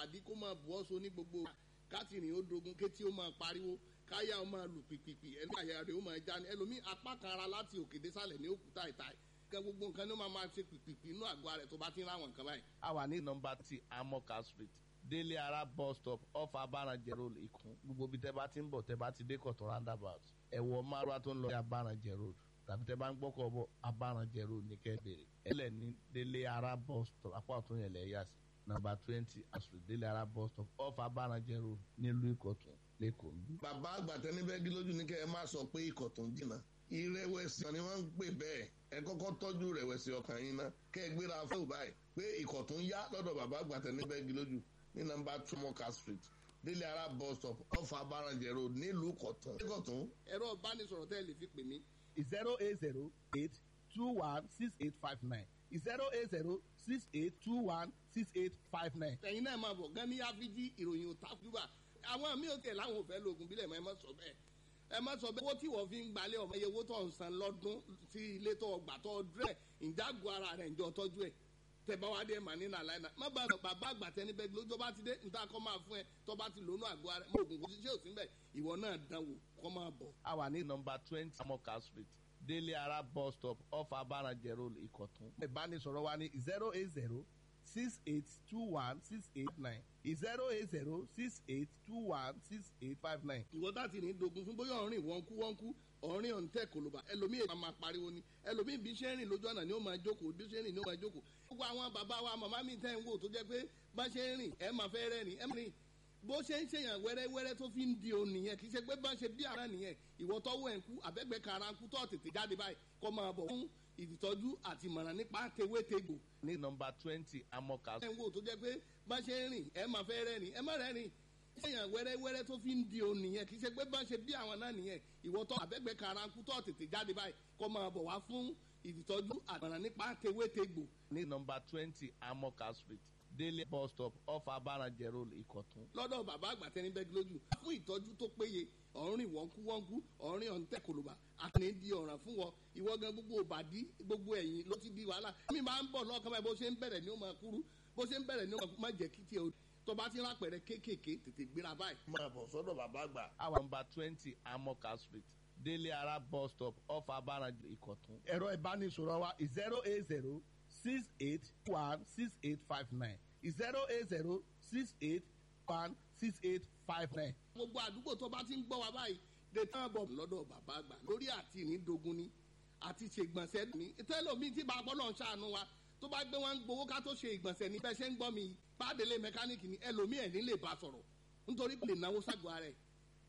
bàdí kó máa bù ọ́ so ní gbogbo kátìrìn ó dogun kétí ó máa pariwo káyà ó máa lù pìpìpì ẹni àyà rẹ̀ ó máa já ní ẹlòmíì apá kan ara láti òkè désàlẹ̀ ní òkúta ìta kẹ gbogbo nǹkan ní ó máa máa ṣe pìpìpì inú àgọ́ rẹ̀ tó bá ti ń ráwọn nǹkan báyìí. a wà ní nọmba tí amoka street délé ara bus stop off abaranjẹ road ìkún gbogbo ibi tẹ bá ti ń bọ̀ tẹ bá ti dé kọ̀tún roundabout ẹ̀wọ̀ márùá tó ń lọ sí abaranjẹ road tàbí tẹ bá ń gbọ́kọ̀ bọ̀ abaranjẹ road ní kẹ́bẹ̀rẹ̀ ẹlẹ́ ní délé ara bus stop apá ọ̀tún yẹn lẹ̀ yà sí nọmba twenty street délé ara bus stop off abaranjẹ road nílùú ìkọ̀tún lẹ́kọ̀ọ́ bí. bàbá àgbàtẹ níbẹ̀ gí lójú ní kẹ́ ẹ má sọ pé ikọ̀ tó ń jìnnà ìrẹ̀wẹ̀sì ni wọ́n ń pè bẹ́ẹ̀ ẹ kọ́kọ́ tọ́jú ìrẹ̀wẹ̀sì ọkàn yín ná kẹ́ ẹ gbéra fún báyìí pé ikọ̀ tó ń yá lọ́dọ̀ bàbá àgbàtẹ níbẹ̀ gí lójú ní nọmba two moka street délé ara bus stop off abaranjẹ road nílùú kọ̀tún. kọ̀tún ẹ̀rọ ìbánisọ̀rọ̀ tẹ́ ẹ lè fi pè mí zero eight zero eight two one six eight five nine zero eight zero six eight two one six eight five nine. ẹ̀yin náà máa bọ̀ gan ní áfíjí ìròyìn ò takùbà àwọn mi ò tẹ̀ láwọn ò fẹ́ lóògùn bílẹ̀ mọ́ ẹ má sọ bẹ́ẹ̀ ẹ má sọ bẹ́ẹ̀ owó tí wọ́n fi ń gbalẹ̀ ọmọ iye owó tó ń san lọ́dún sí ilé tó gbà tó dúrẹ́ ìjágun ara rẹ̀ ń jọ tọ́jú ẹ̀ tẹ̀bá wa dé mà nínú àlàyé náà má bàa bàbá àgbà tẹni bẹ́ẹ̀ lójó bá ti dé níta kọ́ máa fún ẹ tó bá ti lónú àgọ́ ara mọ òògùn kò sí ṣé ò sí bẹ́ẹ̀ ìwọ náà dánwò kọ́ máa bọ̀. a wà ní nọmba twenty amoka street délé ara bus stop off abaranjẹ road ìkọ̀tún. ìbánisọ̀rọ̀ wa ní zero eight zero six eight two one six eight nine zero eight zero six eight two one six eight five nine. ìwọ tá ti ní dogun fún bóyá ọ̀rìn wọ́n kú wọ́n kú ọ̀rìn ọ̀ǹtẹ̀ kòlóbà ẹlòmíì èèyàn máa pariwo ni ẹlòmíì bí ṣe ń rìn lójú ọ̀nà ni ó máa jókòó bí ṣe ń rìn ni ó máa jókòó. gbogbo àwọn bàbá wa màmá mi tẹ́ ń wò tó jẹ́ pé bá ṣe ń rìn ẹ máa fẹ́ rẹ́rìn ẹ máa rìn bó ṣe ń ṣèyàn wẹ́rẹ́wẹ́rẹ́ tó fi ń di òun nìyẹn kì í ṣe pé bá ṣe bí ara nìyẹn ìwọ tọ́wọ́ ẹ̀ ń kú àbẹ́gbẹ́ kara ń kú tó tètè jáde báyìí kó máa bọ̀ fún ìtọ́jú àti ìmọ̀ràn nípa tewétegbò ní nọmba twenty amoka ẹ̀ ń wò tó jẹ́ pé bá ṣe ń rìn ẹ máa fẹ́ rẹ́rìn ẹ má rẹ́rìn ṣèyàn wẹ́rẹ́wẹ́rẹ́ tó fi ń di òun nìyẹn kì í ṣe pé bá ṣe bí àwọn náà nìyẹn ìwọ tọ́ àbẹ́gbẹ́ kara ń kú tó tètè jáde báyìí kó máa bọ̀ wá fún ìtọ́jú àti ìmọ̀ràn nípa tewétegbò ní nọmba twenty amoka street délé bus stop off abaranjẹ road ìkọ̀tún. lọ́dọ̀ bàbá àgbà tẹni bẹ́ẹ̀ lójú fún ìtọ́jú tó péye ọ̀rìn wọ́nkúwọ́nkú ọ̀rìn ọ̀ǹtẹ̀ kòlùbà àtẹni di ọ̀ràn fún wọn ìwọ gan gbogbo òbàdí gbogbo ẹ̀yìn ló ti di wàhálà mi máa ń bọ̀ lọ́kàn báyìí bó ṣe ń bẹ̀rẹ̀ ni ó máa kúrú bó ṣe ń bẹ̀rẹ̀ ni ó máa jẹ́ kí tiẹ̀ tó bá ti rápẹ̀rẹ̀ kéékèèké tètè gbéra báyìí. máa bọ̀ sọ́dọ̀ bàbá àgbà. our number twenty amoka street délé ara bus stop off abaranjẹ ìkọ̀tún. ẹ̀rọ ìbánisọ̀rọ̀ wa zero eight zero six eight one six eight five nine zero eight zero six eight one six eight five nine. gbogbo àdúgbò tó bá ti ń gbọ́ wa báyìí de tán bọ̀ lọ́dọ̀ bàbá àgbà lórí àti ìnídogun ni àti ṣègbọ̀nsẹ̀ ni tẹ́lọ̀mí tí bàbá náà ṣàánú wa tó bá gbé wọn gbowó ká tó ṣe ìgbọ̀nsẹ̀ ní bẹ́ẹ̀ ṣe ń gbọ́ mi pàdélé mẹkáníìkì ni ẹlòmí ẹ̀ ní lè bá sọ̀rọ̀ nítorí pé lè náwó ságọ́ ara ẹ̀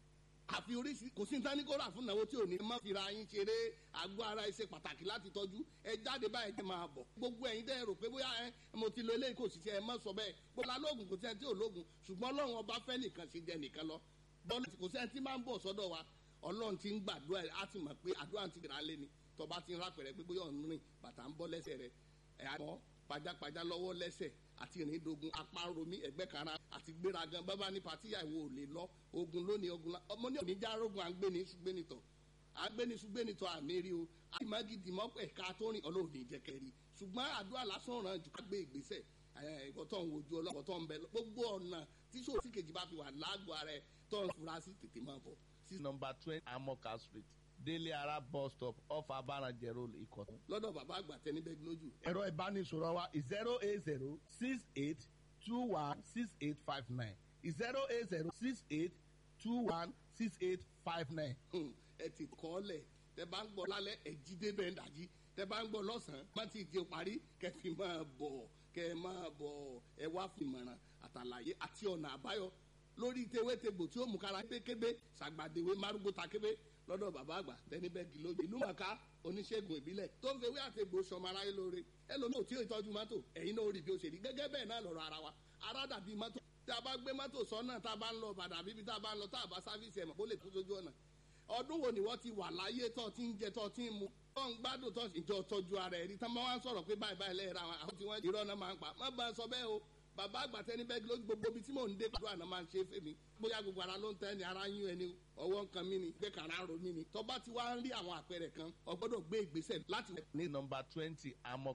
àfi oríṣi kò sí nǹkan ní kó rà fún náwó tí ò ní má fira yín ṣeré àgọ́ ara ẹ̀ ṣe pàtàkì láti tọ́jú ẹ jáde báyìí ẹ máa bọ̀ gbogbo ẹ̀yin dẹ́ rò pé bóyá ẹ mo ti lo eléyìí kò sì ṣe ẹ má sọ bẹ́ẹ̀ gbogbo alóògùn kò sẹ́ni tí ò lóògùn ṣùgbọ́n ọlọ́run ọba fẹ́ nìkan ṣe jẹ nìkan lọ bọ́ọ̀lù kò sẹ́ni tí máa ń bọ̀ sọ́dọ̀ wa ọlọ́run ti ń gbàdúrà ẹ̀ á ti mọ̀ pé àdúrà ti rà lé ni tọba ti ń rápẹ̀rẹ̀ pé bóyá ọ̀nù rìn bàtà ń bọ́ lẹ́sẹ̀ rẹ̀ ẹ̀ àmọ́ pajápajá lọ́wọ́ lẹ́sẹ̀ àti ìrìndogun apá ń romí ẹ̀gbẹ́ kara àti gbéragan bábá ní patíyà ìwò ò lè lọ ogun lónìí ogun la ọmọ ní òní járógun àgbéni ṣùgbénitọ̀ àgbéni ṣùgbénitọ̀ àmì rí o àmàgídì mọ́pẹ̀ ká tó rìn ọlọ́ọ̀ni ìjẹkẹ̀rì ṣùgbọ́n àdúrà lásán ràn jù ká gbé ìgbésẹ̀ ìkọ̀tọ̀ ń wojú ọlọ́kọ̀ tó ń bẹ gbogbo ọ̀nà tí sòsì kejì bá fi wà lágọ̀ọ́ rẹ̀ tó ń fura sí tètè máa bọ̀. sí nọmba twenty amoka street délé ara bus stop off abaranjẹ road ìkọ̀tún. lọ́dọ̀ bàbá àgbà tẹni bẹ́ẹ̀ lójú. ẹ̀rọ ìbánisọ̀rọ̀ wa zero eight zero six eight two one six eight five nine zero eight zero six eight two one six eight five nine. ẹ ti kọ́ lẹ̀ tẹ bá ń gbọ́ lálẹ́ ẹ jí débẹ̀ ń dàjí tẹ bá ń gbọ́ lọ́sàn-án má ti di parí kẹ fi máa bọ̀ kẹ máa bọ̀ ẹ wá fi mọ̀ràn àtàlàyé àti ọ̀nà àbáyọ lórí tewétegbò tí ó mú kára kébékébé sàgbàdéwé márùgbó takébé lọ́dọ̀ bàbá àgbà tẹni bẹ́ẹ̀gì lójú ìlú màkà oníṣègùn ìbílẹ̀ tó ń fewé àtẹ̀gbò sọmọ aráyé lóore ẹlòmíì ò tí ì tọ́jú mọ́tò ẹ̀yin náà ó rí bí ó ṣe rí gẹ́gẹ́ bẹ́ẹ̀ náà lọ́rọ̀ ara wa ara dàbí mọ́tò tí a bá gbé mọ́tò sọ́nà tá a bá ń lọ bàdà bíbí tá a bá ń lọ tá a bá sáfíìsì ẹ̀mọ̀ kó lè tó sójú ọ̀nà ọdún wo ni wọ́n ti wà láyé tó ti ń jẹ tó ti ń mu tó ń gbádùn tó ìjọ tọ́jú ara ẹ̀ rí tán máa ń sọ̀rọ̀ pé báyìí báyìí lẹ́yìn ra wọn àwọn tí wọ́n irọ́ náà máa ń pa má bá a sọ bẹ́ẹ̀ o bàbá àgbà tẹni bẹ́ẹ̀ lójú gbogbo ibi tí mò ń dé pàdó àná máa ń ṣe fèmí bóyá gbogbo ara ló ń tẹ́ ni ara yún ẹni ọwọ́ nǹkan mi ni gbé kàrá ro mi ni tọ́ba ti wá ń rí àwọn àpẹẹrẹ kan o gbọ́dọ̀ gbé ìgbésẹ̀ láti. ní nọmba twenty amọ